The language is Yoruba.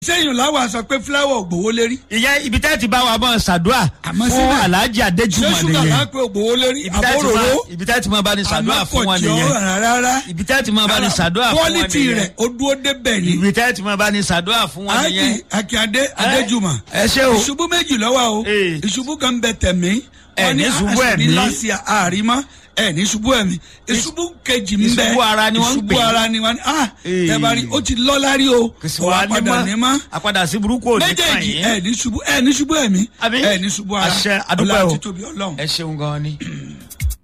sẹ́yìn láwa sọ pé fúláwọ̀ ògbówó lérí. ìyẹn ibi tẹ́ ti bá wa bọ̀ ṣàdúrà Àmọ́ fún síbẹ̀, alhaji ṣé adéjúmọ̀ ṣúgà nìyẹn lápẹ́ ògbówó lérí ibi tẹ́ ti àbóròró máa- ibi tẹ́ ti máa bá ní ṣàdúrà fún wọn àmọ́kọ̀jọ́ nìyẹn rárá. ibi tẹ́ ti máa bá ní ṣàdúrà fún wọn quality nìyẹn rẹ̀ ó dúró débẹ̀ ni. ibi tẹ́ ti máa bá ní ṣàdúrà fún wọn nìyẹn Ájì Akíndé Adéjùmọ̀. ẹ ṣé o. Ìṣubú méjì lọ́wọ́ o. Ee. Ìṣubú kan bẹ tẹ̀mí. Ẹ Wọ́n ní ṣubú ẹ̀mí. láti àrímọ́. Ẹ ní ṣubú ẹ̀mí. Ìṣubú kejì ń bẹ. ìṣubú ara ni wọ́n ń Ìṣubú pè é. ara ni wọ́n ní. Ah Ee. tẹ́bárí ó ti lọ́lá rí o. kò sí Ó wa ní padà ní mọ́ mọ́. àpadà sí burúkú ò ní kàn Méjèèjì yín ẹ ní ṣubú ẹ ní ṣubú ẹ̀mí. Àbí? Ẹ ní ṣubú ara. àṣẹ adúpẹ́ Ọlá o àti tóbi Ọlọ́run. ẹ ṣeun gan ni.